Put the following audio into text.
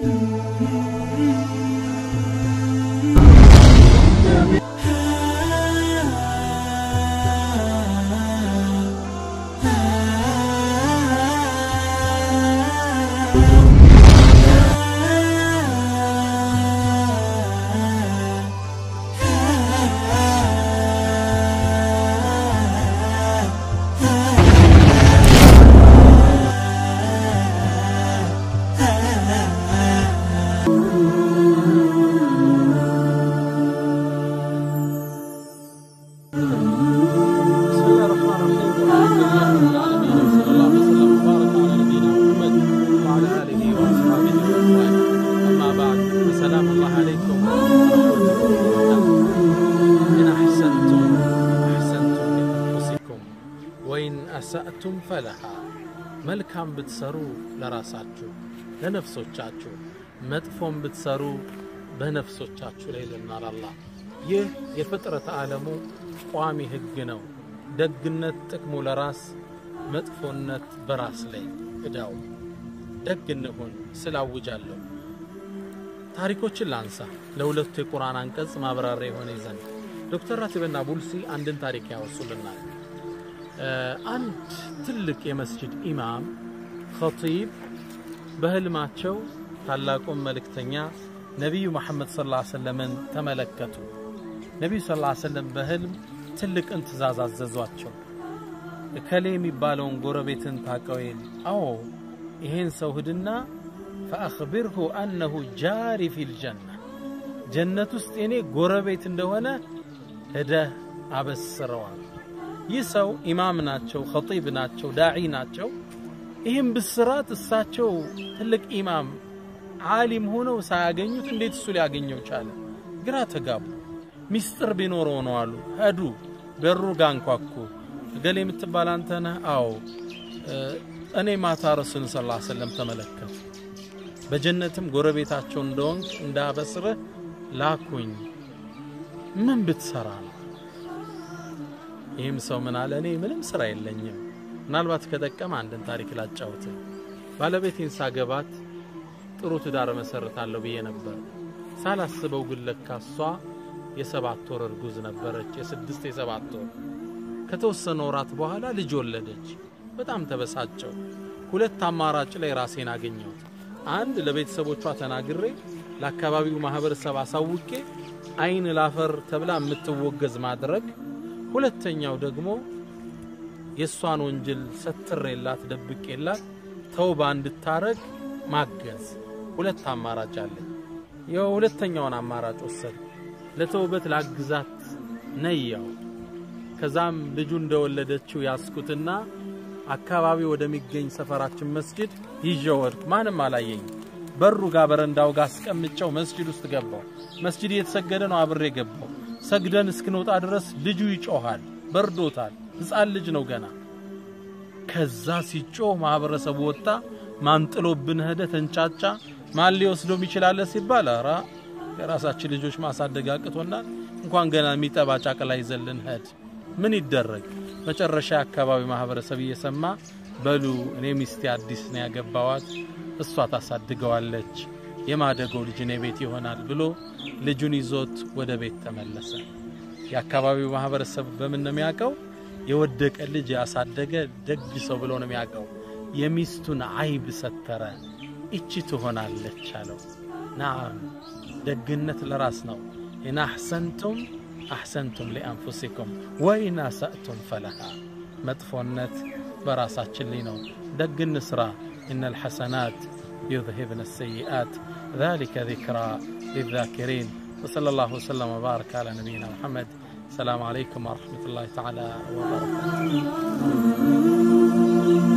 بسم الله الرحمن الرحيم الحمد لله رب العالمين وصلى الله وسلم وبارك على نبينا محمد وعلى اله واصحابه اجمعين اما بعد فسلام الله عليكم ورحمته وبركاته ان احسنتم احسنتم لانفسكم وان اساتم فلها መልካም ብትሰሩ ለራሳችሁ ለነፍሶቻችሁ መጥፎም ብትሰሩ በነፍሶቻችሁ ላይ ይለናል አላህ ይህ የፍጥረት ዓለሙ ቋሚ ህግ ነው ደግነት ጥቅሙ ለራስ መጥፎነት በራስ ላይ እዳው ደግ እንሁን ስላውጃለሁ ታሪኮችን ላንሳ ለሁለቱ የቁርአን አንቀጽ ማብራሪያ የሆነ ይዘን ዶክተር ራቲብና ቡልሲ አንድን ታሪክ ያወሱልናል አንድ ትልቅ የመስጅድ ኢማም ኸጢብ በህልማቸው ታላቁን መልእክተኛ ነቢዩ መሐመድ ስ ላ ሰለምን ተመለከቱ ነቢዩ ስ ላ ሰለም በህልም ትልቅን ትእዛዝ አዘዟቸው እከሌ የሚባለውን ጎረቤትን ታቀዌል አዎ ይሄን ሰው ሂድና ፈአኽቢርሁ አነሁ ጃሪ ፊል ጀና ጀነት ውስጥ የኔ ጎረቤት እንደሆነ ሄደህ አበስረዋል ይህ ሰው ኢማም ናቸው ኸጢብ ናቸው ዳዒ ናቸው ይህም ብስራት እሳቸው ትልቅ ኢማም ዓሊም ሆነው ሳያገኙት እንዴት እሱ ሊያገኘው ቻለ ግራ ተጋቡ ሚስጥር ቢኖረው ነው አሉ ሄዱ በሩ ጋ አንኳኩ እገሌ የምትባል አንተ ነህ አዎ እኔ ማታ ረሱልን ስ ሰለም ተመለከቱ በጀነትም ጎረቤታቸው እንደሆንክ እንዳበስርህ ላኩኝ ምን ብትሰራ ነው ይህም ሰው ምን አለ እኔ ምንም ስራ የለኝም ምናልባት ከጠቀመ አንድን ታሪክ ላጫውት ባለቤቴን ሳገባት ጥሩ ትዳር መሰርታለሁ ብዬ ነበር ሳላስበው ግን ለካ እሷ የሰባት ወር እርጉዝ ነበረች የስድስት የሰባት ወር ከተወሰነ ወራት በኋላ ልጅ ወለደች በጣም ተበሳጨው ሁለት አማራጭ ላይ ራሴን አገኘሁት አንድ ለቤተሰቦቿ ተናግሬ ለአካባቢው ማህበረሰብ አሳውቄ አይን ላፈር ተብላ የምትወገዝ ማድረግ ሁለተኛው ደግሞ የእሷን ወንጀል ሰትሬላት ደብቄላት ተውባ እንድታረግ ማገዝ ሁለት አማራጭ አለኝ የሁለተኛውን አማራጭ ወሰድ ለተውበት ላግዛት ነያው ከዛም ልጁ እንደወለደችው ያስኩትና አካባቢ ወደሚገኝ ሰፈራችን መስጅድ ይዤው ወድኩ ማንም አላየኝ በሩ ጋር በረንዳው ጋር አስቀምጨው መስጅድ ውስጥ ገባው መስጅድ እየተሰገደ ነው አብሬ ገባው ሰግደን እስክንወጣ ድረስ ልጁ ይጮሃል በርዶታል ህፃን ልጅ ነው ገና ከዛ ሲጮህ ማህበረሰቡ ወጣ ማንጥሎብን ሄደ ተንጫጫ ማን ሊወስዶም ይችላለ ሲባል ኧረ የራሳችን ልጆች ማሳደግ አቅቶናል እንኳን ገና የሚጠባ ጫቅላ ይዘልን ሄድ ምን ይደረግ መጨረሻ አካባቢ ማህበረሰብ እየሰማ በሉ እኔ ሚስቴ አዲስ ነው ያገባዋት እሷ ታሳድገዋለች የማደገው ልጅ እኔ ቤት ይሆናል ብሎ ልጁን ይዞት ወደ ቤት ተመለሰ የአካባቢው ማህበረሰብ በምን ነው የሚያውቀው የወደቀ ልጅ ያሳደገ ደግ ሰው ብሎ ነው የሚያውቀው የሚስቱን አይብ ሰተረ እቺ ትሆናለች አለው ናም ደግነት ለራስ ነው ኢን አሕሰንቱም አሕሰንቱም ሊአንፉሲኩም ወኢን አሳእቱም ፈለሃ መጥፎነት በራሳችን ላይ ነው ደግ እንስራ إن الحسنات يذهبن السيئات ذلك ذكرى للذاكرين وصلى الله وسلم وبارك على نبينا محمد السلام عليكم ورحمة الله تعالى وبركاته